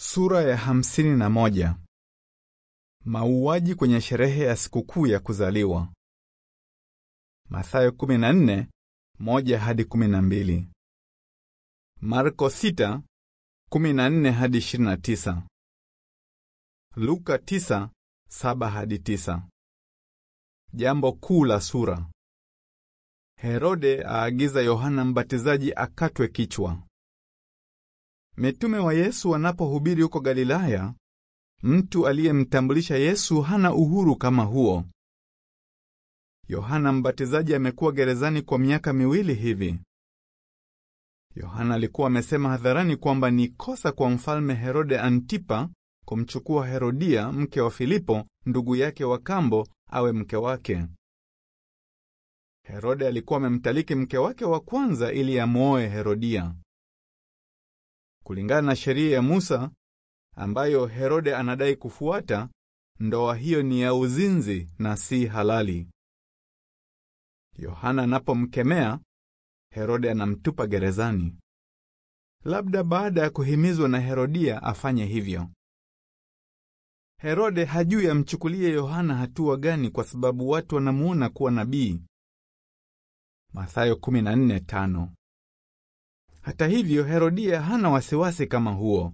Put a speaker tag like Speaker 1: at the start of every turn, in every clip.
Speaker 1: Sura ya hamsini na moja. Mauaji kwenye sherehe ya sikukuu ya kuzaliwa. Mathayo 14, moja hadi 12. Marko 6, 14 hadi 29. Luka 9, 7 hadi 9. Jambo kuu la sura. Herode aagiza Yohana Mbatizaji akatwe kichwa. Mitume wa Yesu wanapohubiri huko Galilaya, mtu aliyemtambulisha Yesu hana uhuru kama huo. Yohana Mbatizaji amekuwa gerezani kwa miaka miwili hivi. Yohana alikuwa amesema hadharani kwamba ni kosa kwa mfalme Herode Antipa kumchukua Herodia, mke wa Filipo, ndugu yake wa kambo, awe mke wake. Herode alikuwa amemtaliki mke wake wa kwanza ili amwoe Herodia. Kulingana na sheria ya Musa ambayo Herode anadai kufuata, ndoa hiyo ni ya uzinzi na si halali. Yohana anapomkemea, Herode anamtupa gerezani, labda baada ya kuhimizwa na Herodia afanye hivyo. Herode hajui amchukulie Yohana hatua gani kwa sababu watu wanamuona kuwa nabii. Mathayo 14:5. Hata hivyo, Herodia hana wasiwasi kama huo.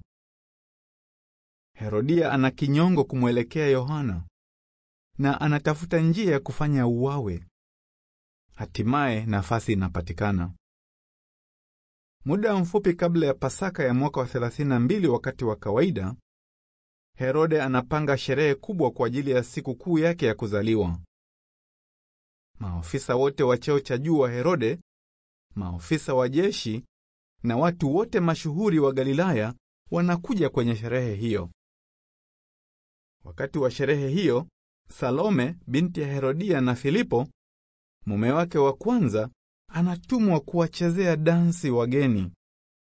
Speaker 1: Herodia ana kinyongo kumwelekea Yohana na anatafuta njia ya kufanya uwawe. Hatimaye nafasi inapatikana. Muda mfupi kabla ya Pasaka ya mwaka wa 32 wakati wa kawaida, Herode anapanga sherehe kubwa kwa ajili ya siku kuu yake ya kuzaliwa. Maofisa wote wa cheo cha juu wa Herode, maofisa wa jeshi na watu wote mashuhuri wa Galilaya wanakuja kwenye sherehe hiyo. Wakati wa sherehe hiyo, Salome binti ya Herodia na Filipo mume wake wa kwanza anatumwa kuwachezea dansi wageni.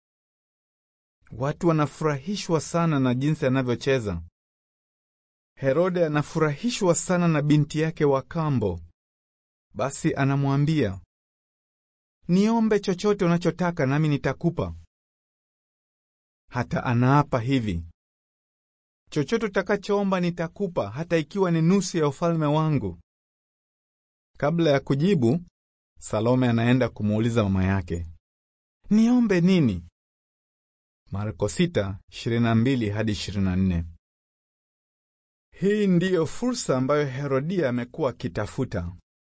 Speaker 1: Watu wanafurahishwa sana na jinsi anavyocheza. Herode anafurahishwa sana na binti yake wa kambo. Basi anamwambia, niombe chochote unachotaka nami nitakupa. Hata anaapa hivi, chochote utakachoomba nitakupa, hata ikiwa ni nusu ya ufalme wangu. Kabla ya kujibu, Salome anaenda kumuuliza mama yake, niombe nini? Marko 6:22 hadi 24. Hii ndiyo fursa ambayo Herodia amekuwa akitafuta.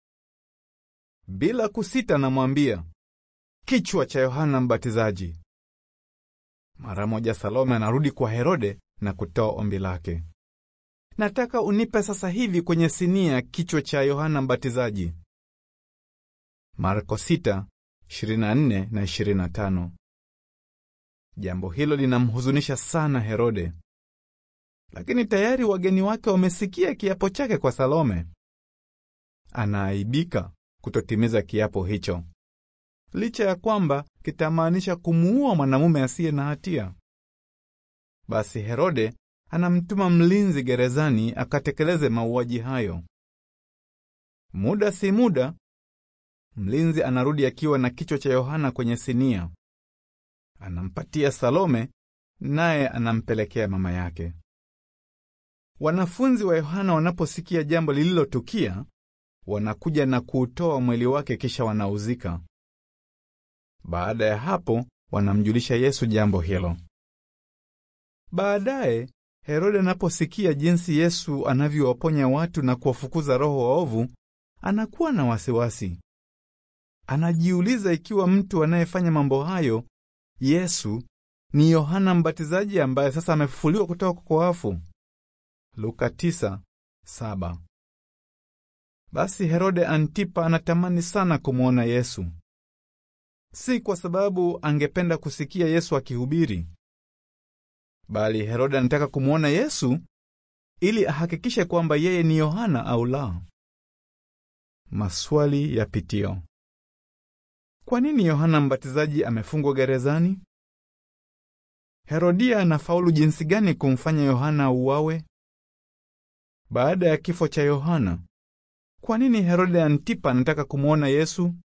Speaker 1: Bila kusita namwambia, kichwa cha Yohana Mbatizaji. Mara moja Salome anarudi kwa Herode na kutoa ombi lake, nataka unipe sasa hivi kwenye sinia kichwa cha Yohana Mbatizaji. Marko 6:24 na 25. Jambo hilo linamhuzunisha sana Herode, lakini tayari wageni wake wamesikia kiapo chake kwa Salome. Anaaibika kutotimiza kiapo hicho, licha ya kwamba kitamaanisha kumuua mwanamume asiye na hatia. Basi Herode anamtuma mlinzi gerezani akatekeleze mauaji hayo. Muda si muda, mlinzi anarudi akiwa na kichwa cha Yohana kwenye sinia. Anampatia Salome, naye anampelekea mama yake. Wanafunzi wa Yohana wanaposikia jambo lililotukia, wanakuja na kuutoa mwili wake kisha wanauzika. Baada ya hapo, wanamjulisha Yesu jambo hilo. Baadaye Herode anaposikia jinsi Yesu anavyowaponya watu na kuwafukuza roho waovu, anakuwa na wasiwasi. Anajiuliza ikiwa mtu anayefanya mambo hayo Yesu ni Yohana Mbatizaji ambaye sasa amefufuliwa kutoka kwa wafu. Luka 9:7. Basi Herode Antipa anatamani sana kumwona Yesu, si kwa sababu angependa kusikia Yesu akihubiri, bali Herode anataka kumwona Yesu ili ahakikishe kwamba yeye ni Yohana au la. Maswali ya pitio. Kwa nini Yohana Mbatizaji amefungwa gerezani? Herodia anafaulu jinsi gani kumfanya Yohana auawe? Baada ya kifo cha Yohana, kwa nini Herode Antipa anataka kumwona Yesu?